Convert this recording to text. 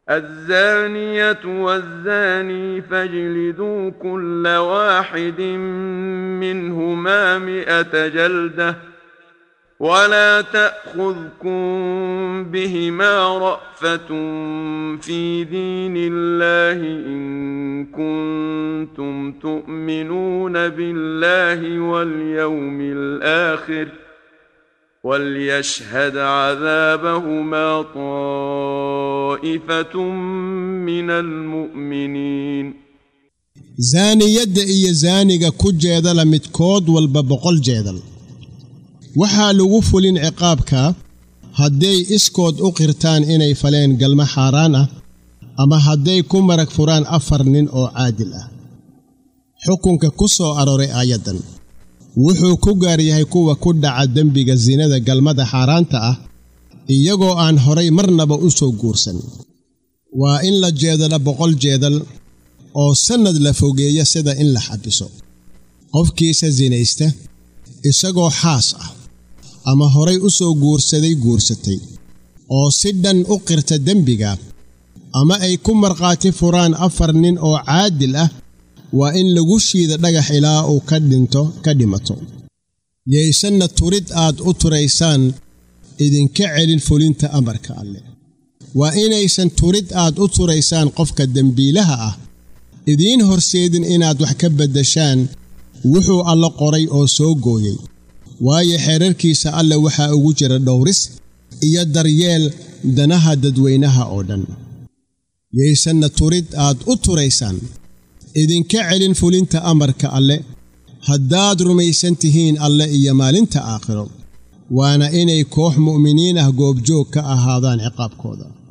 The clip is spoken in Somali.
الزانية والزاني فاجلدوا كل واحد منهما مئة جلدة ولا تأخذكم بهما رأفة في دين الله إن كنتم تؤمنون بالله واليوم الآخر وليشهد عذابهما طائفة من المؤمنين zaaniyadda iyo zaaniga ku jeedala midkood walba boqol jeedal waxaa lagu fulin ciqaabka hadday iskood u qirtaan inay faleen galmo xaaraan ah ama hadday ku marag furaan afar nin oo caadil ah xukunka ku soo arooray aayaddan wuxuu ku gaar yahay kuwa ku dhaca dembiga sinada galmada xaaraanta ah iyagoo aan horay marnaba u soo guursan waa in la jeedala boqol jeedal oo sannad la fogeeya sida in la xabiso qofkiisa sinaysta isagoo xaas ah ama horay u soo guursaday guursatay oo si dhan u qirta dembiga ama ay ku markhaati furaan afar nin oo caadil ah waa in lagu shiida dhagax ilaa uu ka dhinto ka dhimato yaysanna turid aad u turaysaan idinka celin fulinta amarka alleh waa inaysan turid aad u turaysaan qofka dembiilaha ah idiin horseedin inaad wax ka beddeshaan wuxuu alla qoray oo soo gooyey waayo xeerarkiisa alle waxaa ugu jira dhowris iyo daryeel danaha dadweynaha oo dhan yaysanna turid aad u turaysaan idinka celin fulinta amarka alle haddaad rumaysan tihiin alle iyo maalinta aakhiro waana inay koox mu'miniin ah goobjoog ka ahaadaan ciqaabkooda